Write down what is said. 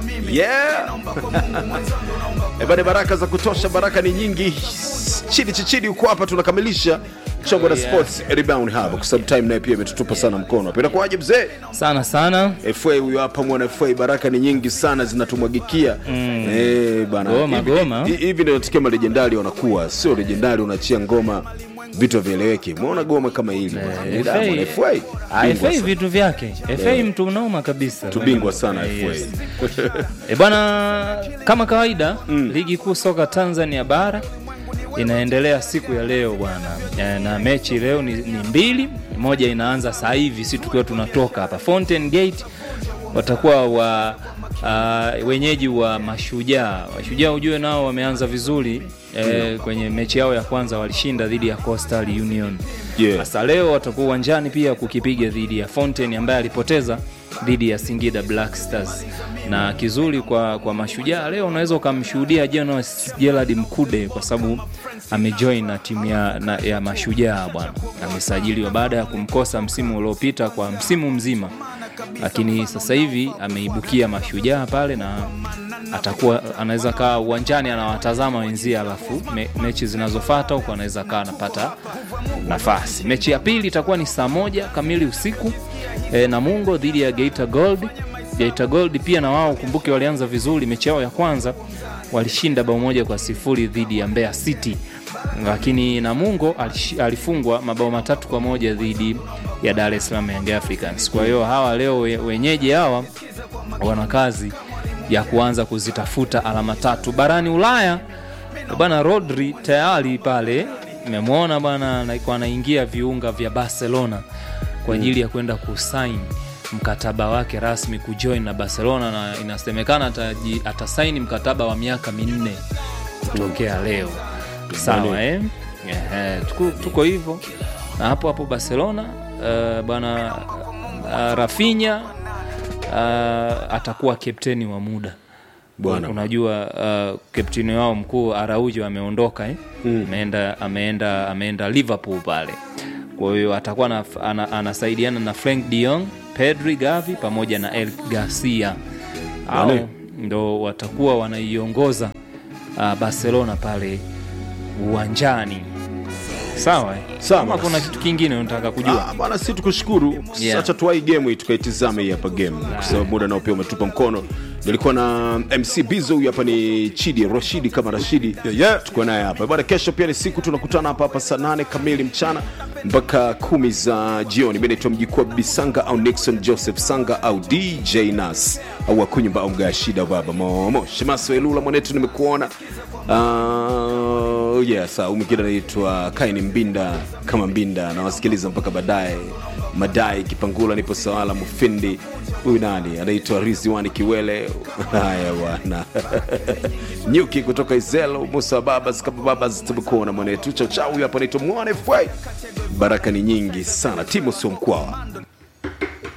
yeah. Ebane, baraka za kutosha, baraka ni nyingi. Chidi chichidi uko hapa, tunakamilisha chongo la Oh, yeah. sports rebound hapa, kwa sababu time naye pia imetutupa sana mkono. Apenda kwaje mzee? sana sana FA huyo hapa mwana FA, baraka ni nyingi sana zinatumwagikia eh bana. Goma, Hivi- goma. hi- Hivi ndio tukia malejendari wanakuwa, sio legendari unachia ngoma vitu vieleweke. Umeona goma kama hili Eh, Ni Diamond, FA. FA Ah, Bingwa FA sana. vitu vyake FA mtu unauma kabisa tubingwa sana Eh, yes. FA. E bwana, kama kawaida ligi kuu soka Tanzania bara inaendelea siku ya leo bwana, e, na mechi leo ni, ni mbili. Moja inaanza saa hivi, si tukiwa tunatoka hapa Fountain Gate, watakuwa wa uh, wenyeji wa Mashujaa. Mashujaa ujue nao wameanza vizuri e, kwenye mechi yao ya kwanza walishinda dhidi ya Coastal Union. Yeah. Sasa leo watakuwa uwanjani pia kukipiga dhidi ya Fountain ambaye alipoteza dhidi ya Singida Black Stars. Na kizuri kwa, kwa Mashujaa leo unaweza ukamshuhudia Jonas Gerald Mkude kwa sababu amejoin na timu ya, na, ya Mashujaa bwana, amesajiliwa baada ya kumkosa msimu uliopita kwa msimu mzima, lakini sasa hivi ameibukia Mashujaa pale na atakuwa anaweza kaa uwanjani anawatazama wenzie, alafu me, mechi zinazofuata huko anaweza kaa anapata nafasi. Mechi ya pili itakuwa ni saa moja kamili usiku e, Namungo dhidi ya Geita Gold. Geita Gold pia na wao kumbuke, walianza vizuri mechi yao ya kwanza walishinda bao moja kwa sifuri dhidi ya Mbeya City, lakini Namungo alish- alifungwa mabao matatu kwa moja dhidi ya Dar es Salaam Young Africans. Kwa hiyo hawa leo we- wenyeji hawa wana kazi ya kuanza kuzitafuta alama tatu barani Ulaya. Bana Rodri tayari pale nimemwona bana, alikuwa anaingia viunga vya Barcelona kwa ajili ya kwenda kusaini mkataba wake rasmi kujoin na Barcelona, na inasemekana ataji- atasaini mkataba wa miaka minne kutokea leo. Sawa eh? Ehe, tuko, tuko hivyo na hapo hapo Barcelona uh, bana uh, Rafinha uh, atakuwa kapteni wa muda Bwana. unajua uh, kapteni wao mkuu Araujo ameondoka eh? ameenda, ameenda, ameenda Liverpool pale, kwa hiyo atakuwa na, ana, anasaidiana na Frank de Jong, Pedri, Gavi pamoja na El Garcia au Bwana. ndo watakuwa wanaiongoza uh, Barcelona pale uwanjani. Sawa eh? Sawa. Kama kuna kitu kingine unataka kujua Ah, bwana, si tukushukuru. Yeah. Acha tuwai game hii tukaitizame hii hapa game, kwa sababu muda nao pia umetupa mkono. Nilikuwa na MC Bizo, huyu hapa ni Chidi Rashidi kama Rashidi, yeah, yeah. Tuko naye hapa bwana. Kesho pia ni siku tunakutana hapa hapa saa nane kamili mchana mpaka kumi za jioni. Mimi naitwa Mjikwa Bisanga au Nixon Joseph Sanga au DJ Nas au Akunyumba au Mgaa Shida baba Momo Shemaso Elula mwanetu, nimekuona Uh, yes, uh, mwingine anaitwa Kaini Mbinda kama Mbinda, nawasikiliza mpaka baadaye. Madai Kipangula, nipo Sawala Mufindi. Huyu nani anaitwa Rizwani Kiwele. Haya bwana Nyuki kutoka Izelo, Musa Babas kama Babas, tumekuona mwanetu. Chao chao, huyu hapa anaitwa Mwane Fwai. Baraka ni nyingi sana, timu sio mkwawa.